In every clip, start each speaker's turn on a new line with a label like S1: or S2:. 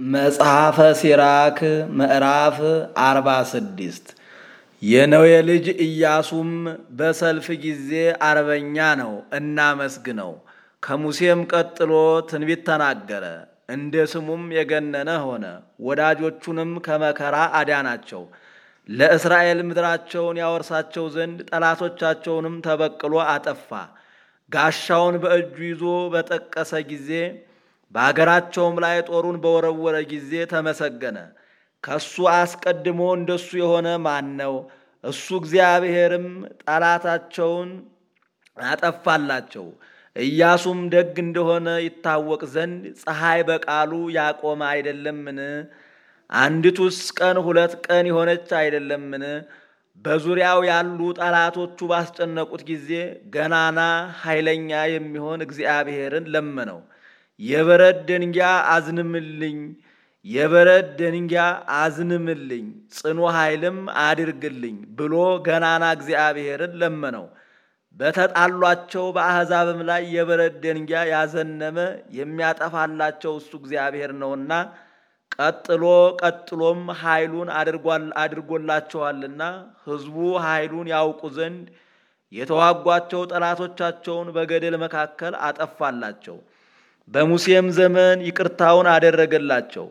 S1: መጽሐፈ ሲራክ ምዕራፍ አርባ ስድስት የነዌ ልጅ ኢያሱም በሰልፍ ጊዜ አርበኛ ነው፣ እናመስግነው። ከሙሴም ቀጥሎ ትንቢት ተናገረ፣ እንደ ስሙም የገነነ ሆነ። ወዳጆቹንም ከመከራ አዳናቸው። ለእስራኤል ምድራቸውን ያወርሳቸው ዘንድ ጠላቶቻቸውንም ተበቅሎ አጠፋ። ጋሻውን በእጁ ይዞ በጠቀሰ ጊዜ በአገራቸውም ላይ ጦሩን በወረወረ ጊዜ ተመሰገነ። ከሱ አስቀድሞ እንደሱ የሆነ ማን ነው? እሱ እግዚአብሔርም ጠላታቸውን አጠፋላቸው። ኢያሱም ደግ እንደሆነ ይታወቅ ዘንድ ፀሐይ በቃሉ ያቆመ አይደለምን? አንዲቱስ ቀን ሁለት ቀን የሆነች አይደለምን? በዙሪያው ያሉ ጠላቶቹ ባስጨነቁት ጊዜ ገናና ኃይለኛ የሚሆን እግዚአብሔርን ለመነው። የበረድ ደንጊያ አዝንምልኝ፣ የበረድ ደንጊያ አዝንምልኝ፣ ጽኑ ኃይልም አድርግልኝ ብሎ ገናና እግዚአብሔርን ለመነው። በተጣሏቸው በአሕዛብም ላይ የበረድ ደንጊያ ያዘነመ የሚያጠፋላቸው እሱ እግዚአብሔር ነውና ቀጥሎ ቀጥሎም ኃይሉን አድርጎላቸዋልና ሕዝቡ ኃይሉን ያውቁ ዘንድ የተዋጓቸው ጠላቶቻቸውን በገደል መካከል አጠፋላቸው። በሙሴም ዘመን ይቅርታውን አደረገላቸው።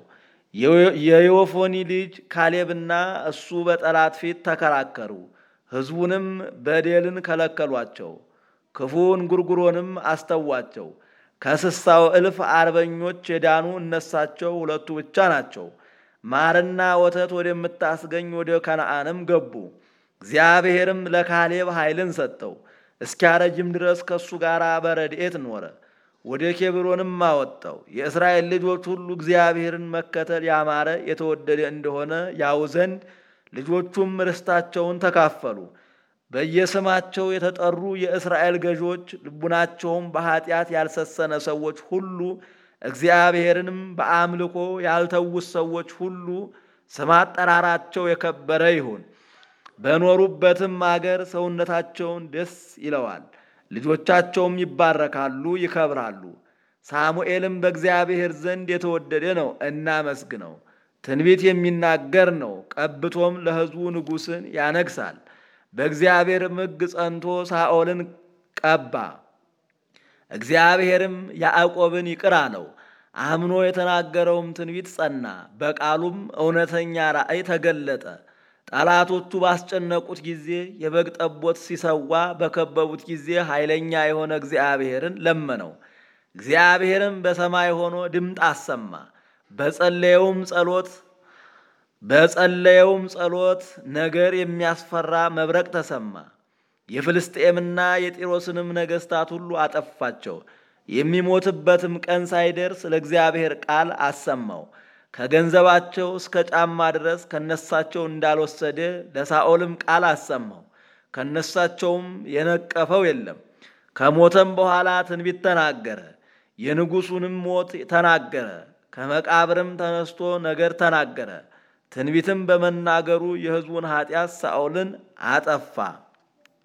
S1: የዮፎኒ ልጅ ካሌብና እሱ በጠላት ፊት ተከራከሩ። ሕዝቡንም በደልን ከለከሏቸው፣ ክፉን ጉርጉሮንም አስተዋቸው። ከስሳው እልፍ አርበኞች የዳኑ እነሳቸው ሁለቱ ብቻ ናቸው። ማርና ወተት ወደምታስገኝ ወደ ከነዓንም ገቡ። እግዚአብሔርም ለካሌብ ኃይልን ሰጠው፣ እስኪያረጅም ድረስ ከእሱ ጋር በረድኤት ኖረ። ወደ ኬብሮንም አወጣው። የእስራኤል ልጆች ሁሉ እግዚአብሔርን መከተል ያማረ የተወደደ እንደሆነ ያው ዘንድ ልጆቹም ርስታቸውን ተካፈሉ። በየስማቸው የተጠሩ የእስራኤል ገዦች ልቡናቸውም በኃጢአት ያልሰሰነ ሰዎች ሁሉ እግዚአብሔርንም በአምልኮ ያልተዉት ሰዎች ሁሉ ስም አጠራራቸው የከበረ ይሁን። በኖሩበትም አገር ሰውነታቸውን ደስ ይለዋል። ልጆቻቸውም ይባረካሉ፣ ይከብራሉ። ሳሙኤልም በእግዚአብሔር ዘንድ የተወደደ ነው፣ እናመስግነው። ትንቢት የሚናገር ነው፣ ቀብቶም ለሕዝቡ ንጉሥን ያነግሳል። በእግዚአብሔር ሕግ ጸንቶ ሳኦልን ቀባ። እግዚአብሔርም ያዕቆብን ይቅር አለው። አምኖ የተናገረውም ትንቢት ጸና፣ በቃሉም እውነተኛ ራእይ ተገለጠ። ጠላቶቹ ባስጨነቁት ጊዜ የበግ ጠቦት ሲሰዋ በከበቡት ጊዜ ኃይለኛ የሆነ እግዚአብሔርን ለመነው። እግዚአብሔርም በሰማይ ሆኖ ድምፅ አሰማ። በጸለየውም ጸሎት በጸለየውም ጸሎት ነገር የሚያስፈራ መብረቅ ተሰማ። የፍልስጤምና የጢሮስንም ነገሥታት ሁሉ አጠፋቸው። የሚሞትበትም ቀን ሳይደርስ ለእግዚአብሔር ቃል አሰማው። ከገንዘባቸው እስከ ጫማ ድረስ ከነሳቸው እንዳልወሰደ ለሳኦልም ቃል አሰማው። ከነሳቸውም የነቀፈው የለም። ከሞተም በኋላ ትንቢት ተናገረ። የንጉሡንም ሞት ተናገረ። ከመቃብርም ተነስቶ ነገር ተናገረ። ትንቢትም በመናገሩ የሕዝቡን ኃጢአት ሳኦልን አጠፋ።